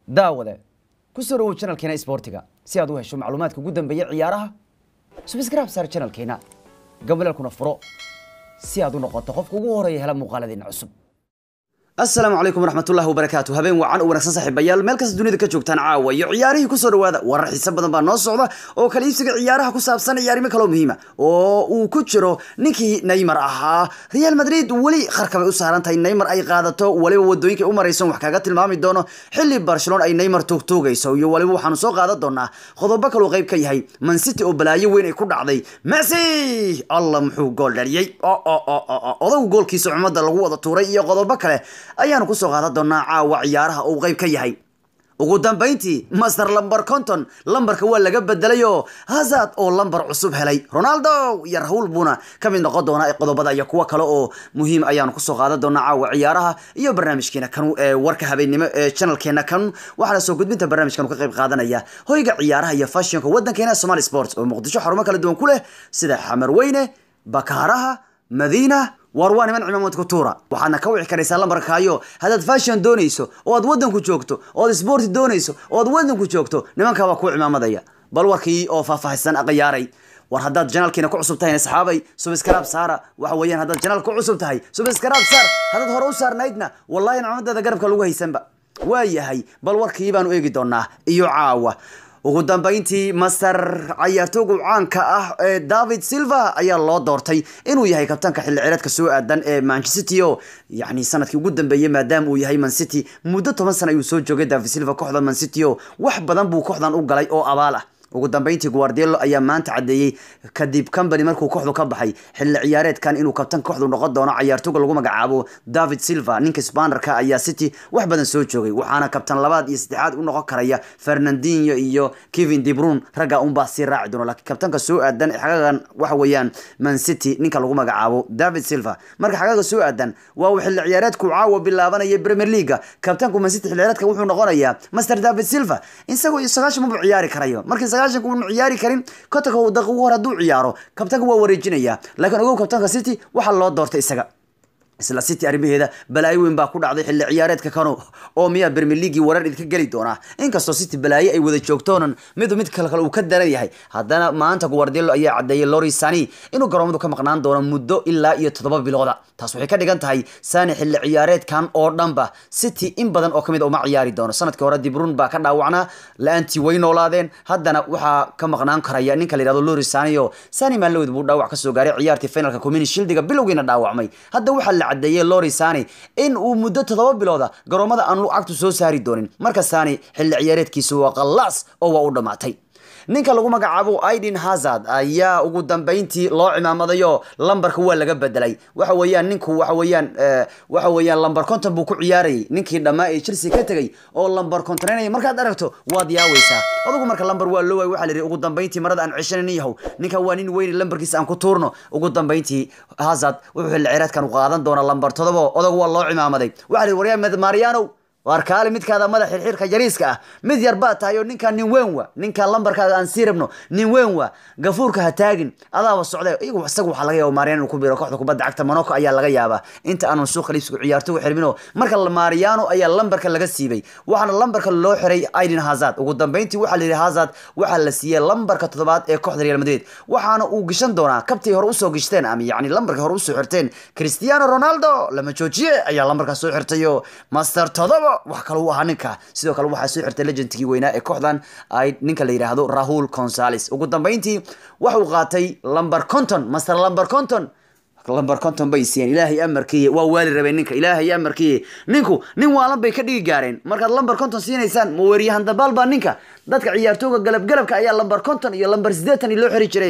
daawade ku soo dhawow channelkeena isboortiga si aad u hesho macluumaadka ugu dambeeya ciyaaraha subscribe saar channelkeena gabalelkuna furo si aad u noqoto qofka ugu horeeya hela muuqaaladeena cusub asalaamu calaykum waraxmatullahi wabarakaatu habeen wacan u wanaagsan saaxiibayaal meel kasta dunida ka joogtaan caawa iyo ciyaarihii kusoo dhawaada warar xiise badan baa noo socda oo kala iibsiga ciyaaraha ku saabsan ciyaarimo kaloo muhiima oo uu ku jiro ninkii neymar ahaa real madrid weli qarka bay u saaran tahay neymar ay qaadato waliba wadooyinka u maraysan wax kaga tilmaami doono xilli barcelona ay neymar tuugtuugayso iyo waliba waxaanu soo qaadan doonaa qodobo kaloo qayb ka yahay man city oo balaayo weyn ay ku dhacday messi allah muxuu gool dhaliyey odagu goolkiisa cumada lagu wada tuuray iyo qodobo kale ayaanu kusoo qaadan doonaa caawa ciyaaraha uu qayb ka yahay ugu dambayntii master lamber conton lambarka waa laga bedelay oo hazard oo lambar cusub helay ronaldo iyo rahul buuna ka mid noqon doona qodobada iyo kuwo kale oo muhiim ayaanu kusoo qaadan doonaa caawa ciyaaraha iyo barnaamijkeena kanu ee warka habeennimo ee channelkeena kan waxaana soo gudbinta barnaamijkan ka qayb qaadanaya hoyga ciyaaraha iyo fashionka wadankeena somali sports oo muqdisho xarumo kala duwan ku leh sida xamar weyne bakaaraha madiina war waa niman cimaamad ku tuura waxaadna ka wici karaysaa lambarkaayo haddaad fashion doonayso oo aad waddanku joogto oo aad sporti doonayso oo aad waddanku joogto nimankaa waa kuu cimaamadaya bal warkii oo faahfaahsan aqayaaray war haddaad janaalkiina ku cusub tahay asxaabay subscribe saara waxa weeyaan haddaad janaal ku cusub tahay subscribe saar haddaad hore u saarnaydna wallahi cimaamadeeda garabka lagu haysanba waa yahay bal warkii baanu eegi doonaa iyo caawa ugu dambayntii master cayaartooga caanka ah ee david silva ayaa loo doortay inuu yahay kabtaanka xilli cireedka soo aadan ee manchester city oo yani sanadkii ugu dambeeyey maadaama uu yahay man city muddo toban sana ayuu soo joogay david silva kooxda man city oo wax badan buu kooxdan u galay oo abaal ah ugu dambeyntii guardielo ayaa maanta cadeeyey kadib company markuu kooxdu ka baxay xilli ciyaareedkan inuu kabtan kooxdu noqon doono cayaartooga lagu magacaabo david silva ninka spanarka ayaa city wax badan soo joogay waxaana kabtan labaad iyo saddexaad u noqon karaya fernandinho iyo kevin debrun ragga unbaa sii raaci doona laakiin kabtanka soo aadan xagagan waxa weeyaan man city ninka lagu magacaabo david silva marka xagaga soo aadan waa uu xilli ciyaareedku caawa bilaabanaya premier leaga kabtanku man city xilli ciyaareedka wuxuu noqonayaa master david silva isagoo sagaashan maba ciyaari karayo markii sagaashanka uunu ciyaari karin kotanka uu daqiiqo hor hadduu ciyaaro kabtanka waa wareejinaya laakiin ogow kabtanka city waxaa loo doortay isaga isla city arrimaheeda balaayo weyn baa ku dhacday xilli ciyaareedka kano oo miyaa premier leaguei warar idinka geli doonaa inkastoo city balaayo ay wada joogtoonan midu mid kale kale uu ka daran yahay haddana maanta guardelo ayaa cadeeyay lori sani inuu garoomadu ka maqnaan doono muddo ilaa iyo toddoba bilooda taas waxay ka dhigan tahay sani xilli ciyaareedkan oo dhanba city in badan oo kamid uma ciyaari doono sanadkii hore dibrun baa ka dhaawacnaa la-aantii way noolaadeen haddana waxaa ka maqnaan karaya ninka la yihahdo lori sani oo sani maalawed buu dhaawac kasoo gaaray ciyaartii finalka community shildiga bilowgiina dhaawacmay hadda waxaa la cadeeyey lori sani in uu muddo toddoba bilooda garoomada aan lacagtu soo saari doonin marka sani xilli ciyaareedkiisu waa qallaas oo waa u dhammaatay ninka lagu magacaabo aiden hazard ayaa ugu dambeyntii loo cimaamadayo lambarka waa laga bedelay waxa weeyaan ninku waxa weeyaan waxa weeyaan lambar conton buu ku ciyaarayay ninkii dhammaa ee chelsea ka tegay oo lambar contonaynaya markaad aragto waad yaaweysaa adugu marka lambar waa loo waay waxaa la yidhi ugu dambeyntii marada aan ceshanan yahow ninka waa nin weyne lambarkiisa aan ku tuurno ugu dambeyntii hazard wuxuu xilli ciyaaraadkan u qaadan doona lambar todobo odagu waa loo cimaamaday waxaa la yidhi waryaa mariano waar kaale midkaada madax xirxirka yariiska ah mid yar baa tahay oo ninkaa nin weyn wa ninkaa lambarkaaga aan sii rabno nin weyn wa gafuurka ha taagin adaaba socday iyagu isaga waxaa laga yaaba mariano inuu ku biro kooxda kubadda cagta monaco ayaa laga yaabaa inta aanan suuqa liibsigu ciyaartogu xirmino marka mariano ayaa lambarka laga siibay waxaana lambarka loo xiray aiden hazard ugu dambeyntii waxaa la yidhi hazard waxaa la siiyey lambarka toddobaad ee kooxda real madrid waxaana uu gishan doonaa kabtii hore usoo gishteen ama yacni lambarkii hore usoo xirteen cristiano ronaldo lama joojiye ayaa lambarkaas soo xirtayo master todoba wax kale u ahaa ninka sidoo kale waxaa soo xirtay legendkii weynaa ee kooxdan ay ninka la yidhaahdo rahul consales ugu dambeyntii waxa uu qaatay lamber conton master lamber conton lamber conton bay siiyeen ilaahay amarkiiye waa waali rabeen ninka ilaahay amarkiiye ninku nin waalan bay ka dhigi gaareen markaad lamber conton siinaysaan ma weeryahan dabaal baa ninka dadka ciyaartooga galabgalabka ayaa lamber conton iyo lamber siddeetan loo xiri jiray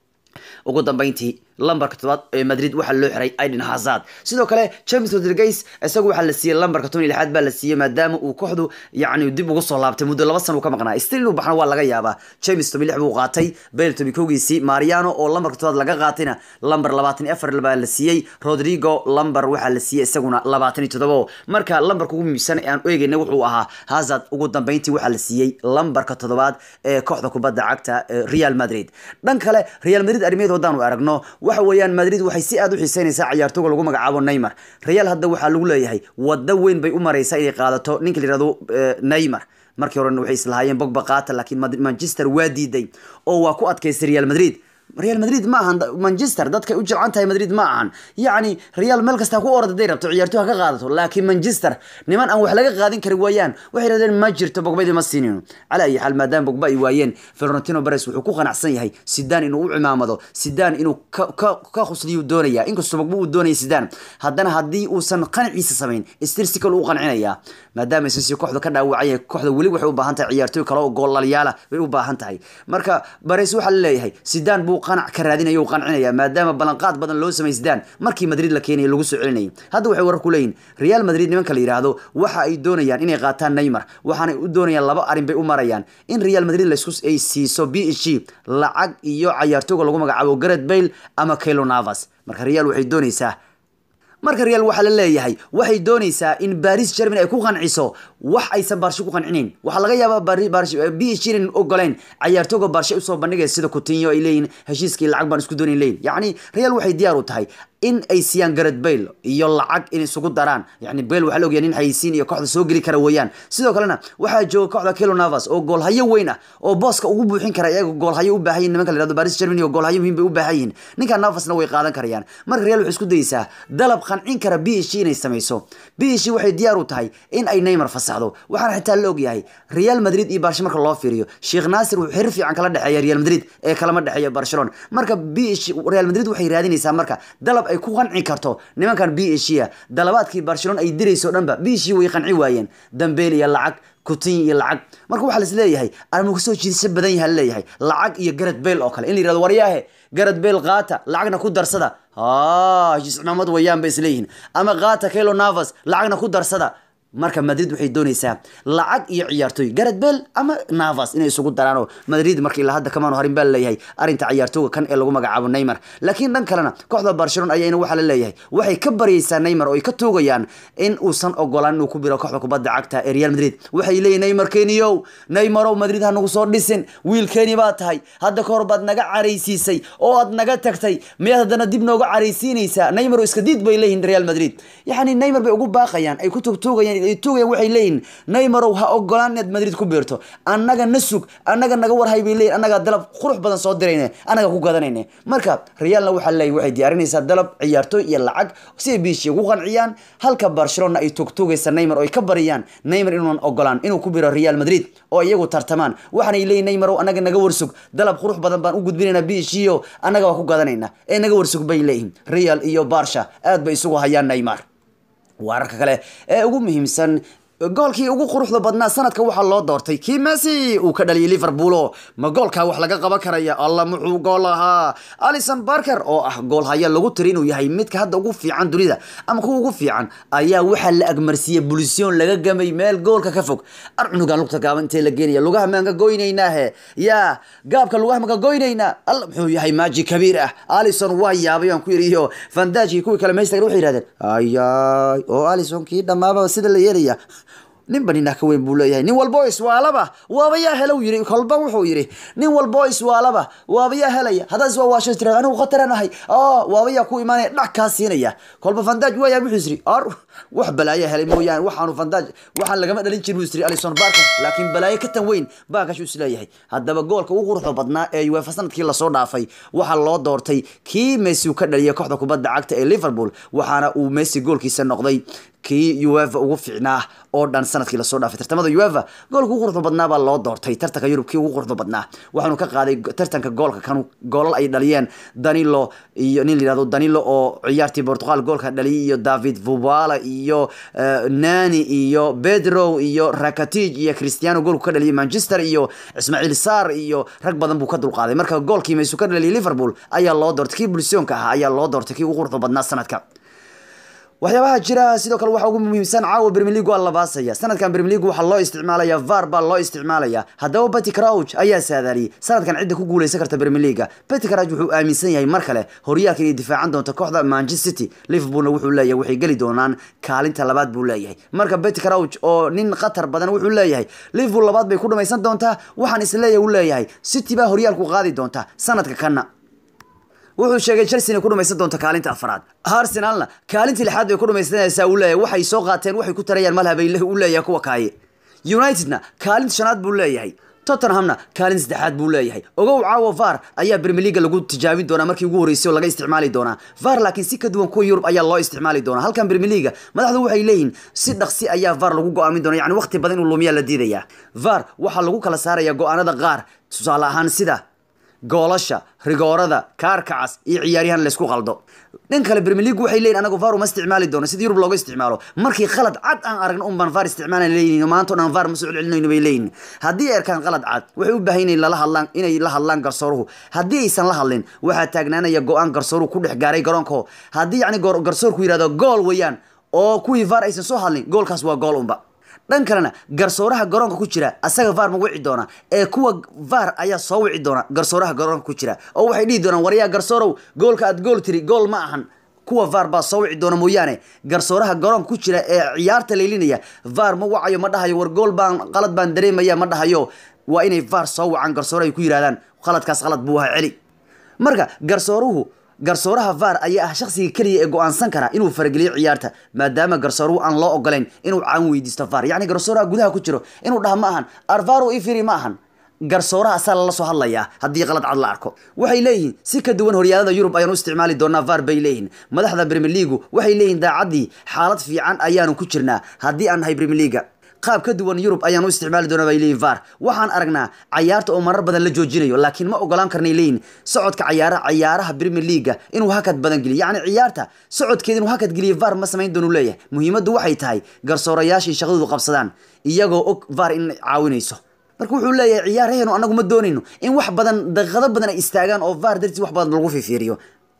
ugu dambeyntii lambarka todobaad ee madrid waxaa loo xiray aiden hazard sidoo kale james rodriguez isagu waxaa la siiyey lambarka toban iyo lixaad baa la siiyey maadaama uu kooxdu yacni dib ugu soo laabtay muddo laba sana uu ka maqnaa stil inuu baxna waa laga yaabaa james toban lix buu qaatay bale toban kowgiisii mariano oo lambarka todobaad laga qaatayna lambar labaatan iyo afar baa la siiyey rodrigo lambar waxaa la siiyey isaguna labaatan iyo todobo marka lambarka ugu muhiimsan ee aan eegayna wuxuu ahaa hazard ugu dambeyntii waxaa la siiyey lambarka toddobaad ee kooxda kubadda cagta real madrid dhan kale real madrid arrimeed haddaanu aragno waxa weeyaan madrid waxay si aad u xiiseynaysaa ciyaartooga lagu magacaabo neymar real hadda waxaa lagu leeyahay waddo weyn bay u maraysaa inay qaadato ninka la yihahdo neymar markii horena waxay islahaayeen bogba qaata laakiin manchester waa diiday oo waa ku adkaystay real madrid real madrid ma ahan manchester dadkay u jilcan tahay madrid ma ahan yacni real meel kasta ku orad haday rabto ciyaartoy ha ka qaadato laakiin manchester niman aan wax laga qaadin kari waayaan waxay rahdeen ma jirto bogbadii ma siinino cala ayi xaal maadaama bogba ay waayeen florentino beres wuxuu ku qanacsan yahay sidaan inuu u cimaamado sidaan inuu ka khusliyu doonaya inkastoo bogba uu doonaya sidaan haddana haddii uusan qanaciisa samayn stirsical uu qancinayaa maadaama aysan si kooxda ka dhaawacaya kooxda weli waxay u baahan tahay ciyaartoy kale oo goolalyaala bay u baahan tahay marka beres waxaa la leeyahay sidaan buu qanac ka raadinaya qancinaya maadaama ballanqaad badan loo samaysdaan markii madrid la keenaya lagu soo celinayay hadda waxay warar ku leeyihin real madrid nimanka la yidhaahdo waxa ay doonayaan inay qaataan neymar waxaanay u doonayaan laba arrin bay u marayaan in real madrid laisku ay siiso b h g lacag iyo cayaartooga lagu magacaabo garet bayle ama kaylo navas marka real waxay doonaysaa marka real waxaa la leeyahay waxay doonaysaa in baris germany ay ku qanciso wax aysan baarsho ku qancinayn waxaa laga yaabaa b h inan ogoleyn cayaartooga baarshe usoo bandhigaya sida kutinyo ay leeyihin heshiiskii lacag baan isku doonayn leeyihin yacni real waxay diyaar u tahay in ay siiyaan garet bayle iyo lacag in isugu daraan yani bayle waxaa la ogyahay nin xayisiin iyo kooxda soo geli kara weeyaan sidoo kalena waxaa jooga kooxda kelo navas oo goolhayo weyn ah oo booska ugu buuxin kara iyaga goolhayo u baahan yihin nimanka la yihahdo baris germany oo goolhayo muhiim bay u baahan yihin ninka navasna way qaadan karayaan marka real waxay isku dayeysaa dalab qancin kara b h inay samayso b h waxay diyaar u tahay in ay neymar fasaxdo waxaana xitaa la ogyahay real madrid iyo barsha marka loo fiiriyo sheekh naasir wuxuu xiriir fiican kala dhexeeya real madrid ee kalama dhexeeya barcelona marka b h real madrid waxay raadinaysaa marka dalab ay ku qanci karto nimankan b h a dalabaadkii barcelona ay dirayso dhanba b h way qanci waayeen dambeel iyo lacag kutin iyo lacag marka waxaa las leeyahay armu kasoo jiidasho badan yaha leeyahay lacag iyo garet bayle oo kale in la yirahdo waryaahe garet bayle qaata lacagna ku darsada heshiis cimaamad wayaan bay isleeyihiin ama qaata kaylo navas lacagna ku darsada marka madrid waxay doonaysaa lacag iyo ciyaartooy garet bale ama navas inay isugu daraanoo madrid marka ilaa hadda kamaanu harin baa laleeyahay arrinta ciyaartooga kan ee lagu magacaabo neymar laakiin dhan kalena kooxda barcelona ayayna waxaa la leeyahay waxay ka baryaysaa neymar oo ay ka toogayaan in uusan ogolaan inuu ku biro kooxda kubadda cagta ee real madrid waxay leeyihin neymar keniyow neymarow madrid ha nagu soo dhisin wiilkeeni baa tahay hadda ka hor baad naga caraysiisay oo aad naga tagtay miyaad haddana dib nooga caraysiinaysaa neymar oo iska diid bay leeyihin real madrid yacni neymar bay ugu baaqayaan ay ku togtoogayaan tugayaan waxay leeyihin neymarow ha ogolaan inaad madrid ku biirto annaga na sug annaga naga warhay bay leeyihin annagaa dalab qurux badan soo dirayne annaga ku gadanayne marka realna waxaa leeyahy waxay diyaarinaysaa dalab ciyaartooy iyo lacag si ay biishi ugu qanciyaan halka barcelona ay togtogaysa neymar oo ay ka bariyaan neymar inuunan ogolaan inuu ku biro real madrid oo iyagu tartamaan waxaanay leeyihin neymarow annaga naga warsug dalab qurux badan baan u gudbinaynaa biishiyo annaga waa ku gadanayna ee naga warsug bay leeyihin real iyo barsha aad bay isugu hayaan neymar wararka kale ee ugu muhiimsan goolkii ugu quruxda badnaa sanadka waxaa loo doortay kii messi uu ka dhaliyay liverpoolo ma goolkaa wax laga qaban karaya alla muxuu gool ahaa alison barker oo ah goolhaya lagu tiri inuu yahay midka hadda ugu fiican dunida ama kuwa ugu fiican ayaa waxaa la agmarsiiyey bulisyoon laga gamay meel goolka ka fog arcunugan lugta gaaban intee la geenaya lugaha maan ka goynaynaahe yaa gaabka lugaha maan ka goynaynaa alla muxuu yahay maaji kabiir ah alison waa yaabay aan ku yidhi iyo fandaji kuwii kale meestagan waxay yidhahdeen ayaay oo alison kii dhammaaba sida la yeelaya ninba ninaa ka weyn buu leeyahay nin walbo iswaalaba waaba yaa helow yiri kolba wuxuu yidhi nin walbo iswaalaba waaba yaa helaya haddaad iswaawasho tirada anigu khataran ahay waaba yaa ku imaanaya dhac kaa siinaya kolba fandaaj waayaa wuxuu isiri ar wax balaayo helay mooyaane waxaanu fandaaj waxaan lagama dhalin jirin buu isiri alison barker laakiin balaayo ka tan weyn baa kashu isleeyahay haddaba goolka ugu quruxda badnaa ee uefa sanadkii lasoo dhaafay waxaa loo doortay kii messi uu ka dhaliyay kooxda kubadda cagta ee liverpool waxaana uu messi goolkiisa noqday kii uefa ugu fiicnaa oo dhan sanadkii lasoo dhaafay tartamada uefa goolka ugu quruxda badnaa baa loo doortay tartanka yurub kii ugu quruxda badnaa waxaanu ka qaaday tartanka goolka kan goolal ay dhaliyeen danilo iyo nin layihahdo danilo oo ciyaartii portugal goolka dhaliyay iyo david vubala iyo nani iyo pedro iyo rakatij iyo cristiano goolku ka dhaliyay manchester iyo ismaaciil sar iyo rag badan buu ka dulqaaday marka goolkii maysu ka dhaliyay liverpool ayaa loo doortay kii bulsioonka ahaa ayaa loo doortay kii ugu quruxda badnaa sanadka waxyaabaha jira sidoo kale waxaa ugu muhiimsan caawa premier league waa la baasaya sanadkan premier league waxaa loo isticmaalaya var baa loo isticmaalaya haddaba betty crouch ayaa saadaaliyey sanadkan cidda ku guuleysan karta premier league betty crouch wuxuu aaminsan yahay mar kale horyaalka inay difaacan doonto kooxda manchester city liverpoolna wuxuu leeyahay waxay geli doonaan kaalinta labaad buu leeyahay marka betty crouch oo nin khatar badan wuxuu leeyahay liverpool labaad bay ku dhamaysan doontaa waxaan isleeyahay uu leeyahay city baa horyaalku qaadi doonta sanadka kana wuxuu sheegay chelsea inay ku dhumaysan doonto kaalinta afraad arsenalna kaalintii lixaad bay ku dhumaysanaysaa uu leeyahay waxay soo qaateen waxay ku tarayaan malhabay u leeyahay kuwa kaaye unitedna kaalinta shanaad buu leeyahay tottenhamna kaalin saddexaad buu leeyahay ogow caawa var ayaa premier leaga lagu tijaabin doonaa markii ugu horreysay oo laga isticmaali doonaa var laakiin si ka duwan kuwa yurub ayaa loo isticmaali doonaa halkan premier leaga madaxdu waxay leeyihiin si dhaqsi ayaa var lagu go-aamin doona yani waqti badan inuu lumiyaa la diidaya var waxaa lagu kala saaraya go-aanada qaar tusaale ahaan sida goolasha rigoorada kaarkacas iyo ciyaaryahan laysku qaldo dhan kale premier league waxay leeyihin anagu var uma isticmaali doono sida yurub looga isticmaalo markii qalad cad aan aragno un baan var isticmaalan leeyihin maanta o dhan var ma soo celcelinayno bay leeyihin haddii ay arkaan qalad cad waxay u baahan yihin lala hadlaan inay la hadlaan garsooruhu haddii aysan la hadlin waxaa taagnaanaya go-aan garsooruhu ku dhex gaaray garoonko haddii yacni garsoorku yidhahdo gool weeyaan oo kuwii var aysan soo hadlin goolkaas waa gool unba dhan kalena garsooraha garoonka ku jira asaga var ma wici doona ee kuwa var ayaa soo wici doona garsooraha garoonka ku jira oo waxay dhihi doonaan waryaa garsoorow goolka aad gool tiri gool ma ahan kuwa var baa soo wici doona mooyaane garsooraha garoonka ku jira ee ciyaarta laylinaya var ma wacayo ma dhahayo war gool baan qalad baan dareemaya ma dhahayo waa inay var soo wacaan garsoore ay ku yidhahdaan qaladkaas qalad buu ahaa celi marka garsooruhu garsooraha var ayaa ah shakhsiga keliya ee go-aansan kara inuu farageliyo ciyaarta maadaama garsooruhu aan loo ogolayn inuu caawin weydiisto var yacni garsooraha gudaha ku jiro inuu dhaha ma ahan arvaro ifiri ma ahan garsooraha asaa lala soo hadlayaa haddii qalad cad la arko waxay leeyihiin si ka duwan horyaalada yurub ayaan u isticmaali doonaa var bay leeyihin madaxda premier leagu waxay leeyihin daacaddii xaalad fiican ayaanu ku jirnaa haddii aan nahay premier leaga qaab ka duwan yurub ayaan u isticmaali doonaa bay leeyihin var waxaan aragnaa cayaarta oo marar badan la joojinayo laakiin ma ogolaan karnay leeyihin socodka cayaara cayaaraha premier leaga inuu hakad badan geliyo yacni ciyaarta socodkeeda inuu hakad geliyo var ma samayn doonu leeyahay muhiimaddu waxay tahay garsoorayaashii shaqadoodu qabsadaan iyagoo og var in caawinayso marka wuxuu leeyahay ciyaaraheenu anagu ma doonayno in wax badan daqiiqado badan ay istaagaan oo var dartiis wax badan lagu fifiiriyo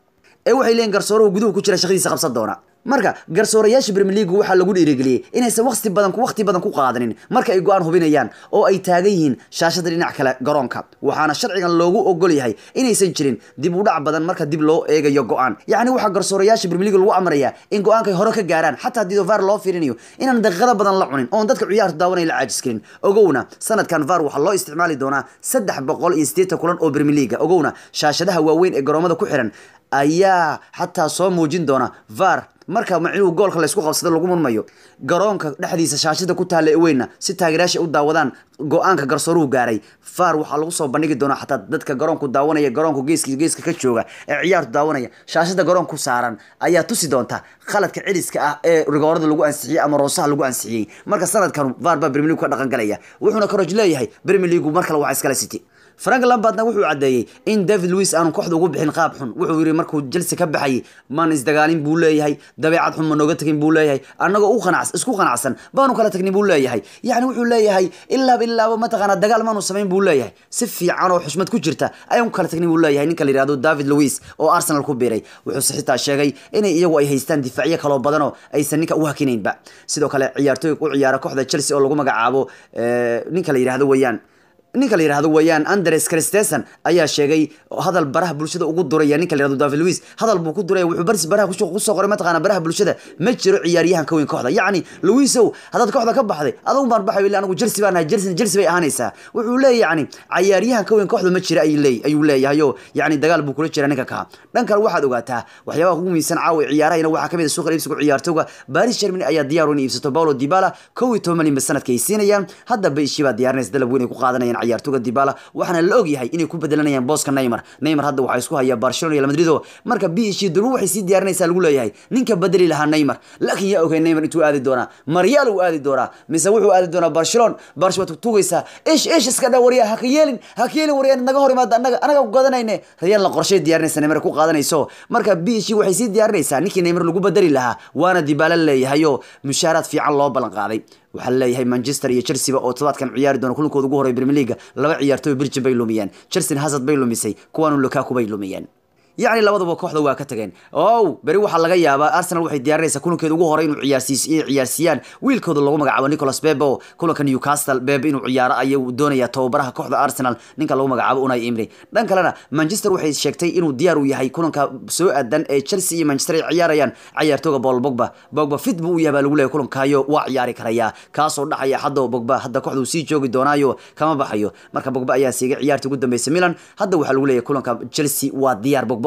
ee waxay leeyihin garsooruhu guduhu ku jira shaqadiisa qabsan doona marka garsoorayaasha premier league waxaa lagu dhiirigeliyey inaysan waqti badan waqti badan ku qaadanin marka ay go-aan hubinayaan oo ay taagan yihiin shaashada dhinac kale garoonka waxaana sharcigan loogu ogol yahay inaysan jirin dib u dhac badan marka dib loo eegayo go-aan yacni waxaa garsoorayaasha premier league lagu amrayaa in go-aankay hore ka gaaraan xataa haddii var loo fiirinayo inaan daqiiqado badan la cunin oon dadka ciyaarta daawanay la caajiskelin ogowna sanadkan var waxaa loo isticmaali doonaa saddex boqol iyo siddeetan kulan oo premier league ogowna shaashadaha waaweyn ee garoomada ku xiran ayaa xataa soo muujin doona var marka macnuhu goolka laysku qabsado lagu murmayo garoonka dhexdiisa shaashada ku taalla weynna si taageerayaasha u daawadaan go-aanka garsooruhu gaaray var waxaa lagu soo bandhigi doonaa xataa dadka garoonku daawanaya garoonku geeski geeska ka jooga ee ciyaartu daawanaya shaashada garoonku saaran ayaa tusi doonta khaladka celiska ah ee rigoorada lagu ansixiyey ama roosaha lagu ansixiyey marka sanadkan var baa premier league ka dhaqan galaya wuxuuna karoj leeyahay premier league mar kale waxaa iskala city frank lambardna wuxuu caddeeyey in david louis aanu kooxda ugu bixin qaab xun wuxuu yidhi markuu chelsea ka baxayay maan isdagaalin buu leeyahay dabeecad xun ma nooga tagin buu leeyahay annagoo u qanac isku qanacsan baanu kala tagnin buu leeyahay yacni wuxuu leeyahay ilaaba ilaaba mataqaanaa dagaal maanu samayn buu leeyahay si fiican oo xushmad ku jirta ayaan ku kala tagnin buu leeyahay ninka la yidhahdo david louis oo arsenal ku biiray wuxuuse xitaa sheegay inay iyagu ay haystaan difaacyo kaloo badanoo aysan ninka u hakinaynba sidoo kale ciyaartooyga u ciyaara kooxda chelsea oo lagu magacaabo ninka la yidhahdo weeyaan ninka la yidhahdo weeyaan andres christensen ayaa sheegay hadal baraha bulshada ugu duraya ninka la yihahdo david louis hadal buu ku duraya wuxuu baris baraha kusoo qoray mataqaana baraha bulshada ma jiro ciyaaryahan ka weyn kooxda yacni louisow haddaad kooxda ka baxday adugu baan baxay ile anigu chelsea baan nahay chelsea chelsea bay ahaanaysaa wuxuu leeyahy yacni cayaaryahan ka weyn kooxda ma jira ayuu leey ayuu leeyahay oo yacni dagaal buu kula jira ninka kaa dhan kale waxaad ogaataa waxyaabaha ugu muhiimsan caawa ciyaarahayna waxaa kamid a suuqa iibsiga ciyaartooga paris germany ayaa diyaar in iibsato paulo dibala kow iyo toban malyan ba sanadka ay siinayaan haddaba ishii baa diyaarinaysa dalab weyn ay ku qaadanayaan ciyaartooga dibala waxaana la ogyahay inay ku bedelanayaan booska neymar neymar hadda waxaa isku haya barcelona iyo madrid oo marka b h durba waxay sii diyaarinaysaa lagu leeyahay ninka bedeli lahaa neymar laakiin yaa ogay neymar intuu aadi doonaa maryaal uu aadi doonaa mise wuxuu aadi doonaa barcelona barcelona waad tugaysaa ish ish iska dha waryaa haka yeelin haka yeelin waryaa naga hor imaada annaga anaga ku gadanayne real la qorshay diyaarinaysa neymar ku qaadanayso marka b h waxay sii diyaarinaysaa ninkii neymar lagu bedeli lahaa waana dibaala leeyahay oo mushaaraad fiican loo ballan qaaday waxaa laleeyahay manchester iyo chelsea oo todobaadkan ciyaari doona kulankooda ugu horey premier leaga laba ciyaartooy birjin bay lumiyeen chelsea hazard bay lumisay kuwaanu lukaku bay lumiyeen yacni labaduba kooxda waa ka tageen ow beri waxaa laga yaabaa arsenal waxay diyaarinaysaa kulankeeda ugu horey inuu ciyaarsiis inay ciyaarsiiyaan wiilkooda lagu magacaabo nicholas bebe oo kulanka newcastle bebe inuu ciyaaro ayuu doonayaa tababaraha kooxda arsenal ninka lagu magacaabo unai imri dhan kalena manchester waxay sheegtay inuu diyaar u yahay kulanka soo aadan ee chelsea iyo manchester ay ciyaarayaan ciyaartooga paul bogba bogba fit buu u yahay baa lagu leeyahay kulankaayo waa ciyaari karayaa kaasoo dhaxaya hadda bogba hadda kooxda uu sii joogi doonaayo kama baxayo marka bogba ayaa siigay ciyaartii ugu dambeysay milan hadda waxaa lagu leeyahay kulanka chelsea waa diyaar bogba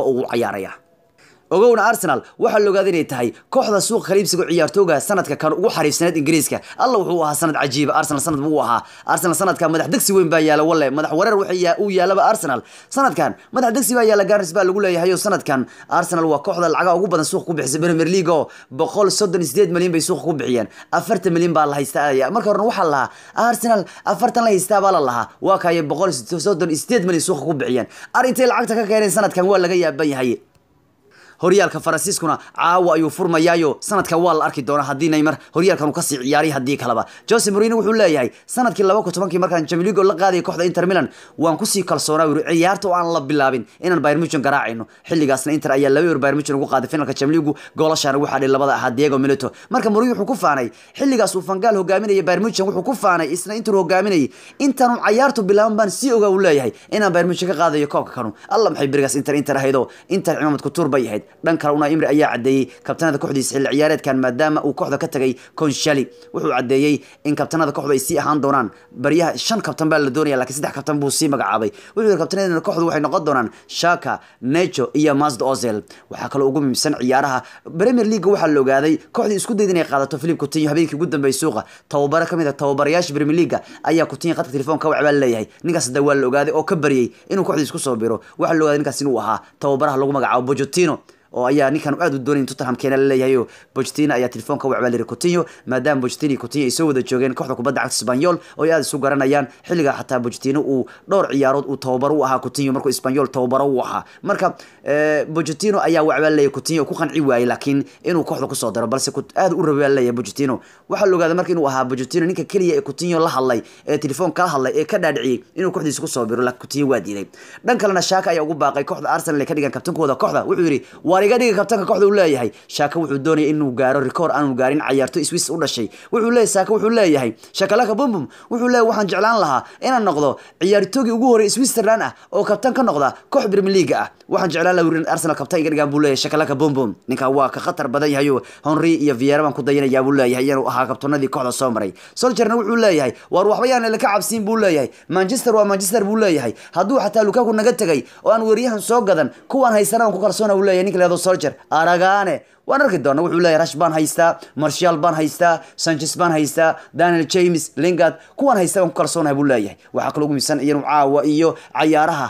walba ugu cayaaraya ogowna arsenal waxaa la ogaaday inay tahay kooxda suuqa khaliibsiga ciyaartooga sanadka kan ugu xariifsaneed ingiriiska alla wuxuu ahaa sanad cajiiba arsenal sanad buu ahaa arsenal sanadkan madax degsi weyn baa yaala walle madax wareer waxa uu yaalaba arsenal sanadkan madax degsi baa yaala garis baa lagu leeyahay oo sanadkan arsenal waa kooxda lacagaha ugu badan suuqa ku bixisay premier league oo boqol soddon sideed milyan bay suuqa ku bixiyeen afartan milyan baa la haystaa marka horena waxaa lahaa arsenal afartan la haystaa baa la lahaa waa kaye boqol soddon sideed milyan suuqa ku bixiyeen arintay lacagta ka keeneen sanadkan waa laga yaaban yahay horyaalka faransiiskuna caawa ayuu furmayaayo sanadkan waa la arki doonaa haddii neymar horyaalkan uu kasii ciyaaray haddii kaleba jose morino wuxuu leeyahay sanadkii laba kun tobankii markaan jamiligo la qaadaya kooxda inter milan waan kusii kalsoonaa yuri ciyaarta oo aan la bilaabin inaan bayern muchen garaacayno xilligaasna inter ayaa laba yor bayern muchen ugu qaaday finalka jamiligu goolashaana waxaa dhay labada ahaa diego milito marka morino wuxuu ku faanay xilligaas uu fangaal hogaaminaya bayern muchen wuxuu ku faanay isna inter hogaaminayay intaanu cayaartu bilaaban baan sii ogaa uu leeyahay inaan bayern muchen ka qaadayo koobka kanu alla maxay berigaas inter inter ahaydoo inter cimaamad kutuur bay ahayd dhan kale una imri ayaa cadeeyey kabtanada kooxdiisa xilli ciyaareedkan maadaama uu kooxda ka tagay konshali wuxuu cadeeyey in kabtanada kooxdu ay sii ahaan doonaan baryaha shan kabtan baa la doonaya lakiin saddex kabtan buu sii magacaabay wuxuu yidhi kabtanadana kooxdu waxay noqon doonaan shaka necho iyo masd ozel waxaa kaloo ugu muhiimsan ciyaaraha premier league waxaa la ogaaday kooxdii isku dayda inay qaadato philip coutinho habeenkii ugu dambeeyay suuqa tababaro kamid a tababarayaasha premier league ayaa coutinho khadka telefoonka wacbaa leeyahay ninkaas hadda waa la ogaaday oo ka baryey inuu kooxdii isku soo biro waxaa la ogaaday ninkaas inuu ahaa tababaraha lagu magacaabo bojotino oo ayaa ninkan aad u doonay tottenham keena la leeyahay Pochettino ayaa telefoonka wacbaa liray Coutinho maadaama Pochettino iyo Coutinho ay soo wada joogeen kooxda kubadda cagta Espanyol oo ay aad isu garanayaan xilliga xataa Pochettino uu dhowr ciyaarood uu tababar u ahaa Coutinho markuu Espanyol tababar u ahaa marka Pochettino ayaa wacbaa leeyahay Coutinho ku qanci waayay laakiin inuu kooxda ku soo daro balse aad u rabay leeyahay Pochettino waxa la ogaaday markii inuu ahaa Pochettino ninka kaliya ee Coutinho la hadlay ee telefoon kala hadlay ee ka dhaadhiciyay inuu kooxdiisa ku soo biro laakiin Coutinho waa diiday dhan kalena Shaka ayaa ugu baaqay kooxda Arsenal ee ka dhigan kabtankooda kooxda wuxuu yiri war iga dhiga kabtanka kooxda uu leeyahay Shaka wuxuu doonayay inuu gaaro record aanu gaarin ciyaarto Swiss u dhashay wuxuu leeyahay Shaka wuxuu leeyahay Shakalaka bum bum wuxuu leeyahay waxaan jeclaan lahaa inaan noqdo ciyaartoogii ugu horeeyay Switzerland ah oo kabtan ka noqda koox Premier League ah waxaan jeclaan lahaa in Arsenal kabtan iga dhigaan buu leeyahay Shakalaka bum bum ninka waa ka khatar badan yahay Henry iyo Vieira baan ku dayanayaa buu leeyahay inuu ahaa kabtanadii kooxda soo maray Solskjaerna wuxuu leeyahay war waxba yaan la ka cabsiin buu leeyahay Manchester waa Manchester buu leeyahay hadduu xataa Lukaku naga tagay oo aan wariyahan soo gadan kuwaan haysana ku kalsoona uu leeyahay ninka leedo Solskjaer aragaane waan arki doona wuxuu leeyahay rash baan haystaa marshal baan haystaa sanchez baan haystaa daniel james lingard kuwaan haysta baan ku kalsoonahay buu leeyahay waxaa kaloo ugu miisan iyanu caawa iyo cayaaraha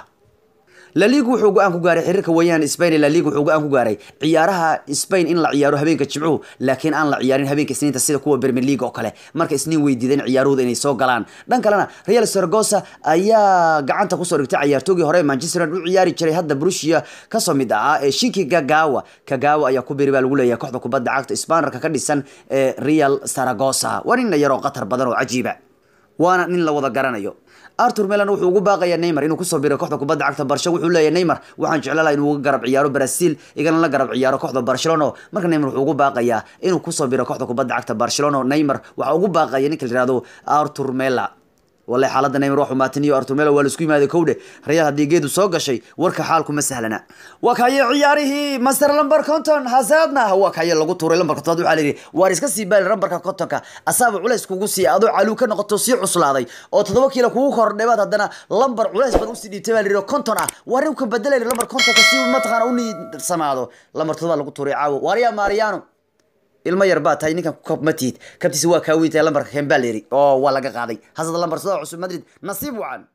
la liga wuxuu go-aan ku gaaray xiriirka wayaan spain la liga wuxuu go-aan ku gaaray ciyaaraha spain in la ciyaaro habeenka jimcuhu laakiin aan la ciyaarin habeenka isniinta sida kuwa premier league oo kale marka isniin weydiideen ciyaarahooda inay soo galaan dhan kalena real saragossa ayaa gacanta kusoo dhigtay ciyaartoogii hore manchester u ciyaari jiray hadda brusia kasoo mid ahaa ee shinki gagawa kagawa ayaa ku beri baa lagu leeyahay kooxda kubadda cagta spanarka ka dhisan ee real saragossa waa nin yaroo qatar badan oo cajiiba waana nin la wada garanayo artur melan wuxuu ugu baaqayaa neymar inuu kusoo biray kooxda kubadda cagta barsha wuxuu leeyahay neymar waxaan jeclaan lahaa inuu uga garab ciyaaro brazil igana la garab ciyaaro kooxda barcelona marka neymar wuxuu ugu baaqayaa inuu kusoo biro kooxda kubadda cagta barcelona neymar waxaa ugu baaqaya ninka la yihahdo artur mela والله حالة نيمر روح ماتنيو أرتوميلا والسكوي ما كودة ريال هدي جيدو سوق شيء ورك حالكم مسهلنا وكاي عياره مستر لمبر كونتون هزادنا هو كاي لغو توري لمبر كونتون على واريس كسي بال لمبر كونتون كا أصاب علاس كوجو سي أدو علو كنا قطو سي عصلادي أو تدوب كيلو كوجو خور نبات هدنا لمبر علاس بدو سي ديتبال ريو كونتون واريو كبدل لمبر كونتون كسي ما تغاروني سمادو لمبر تدوب لغو توري عاو واريا ماريانو ilmo yar baa tahay ninkan koob ma tiid kabtiisa waa kaa weyntahay lambarka hembaleri oo waa laga qaaday hasada lambar soo cusub madrid nasiib wacan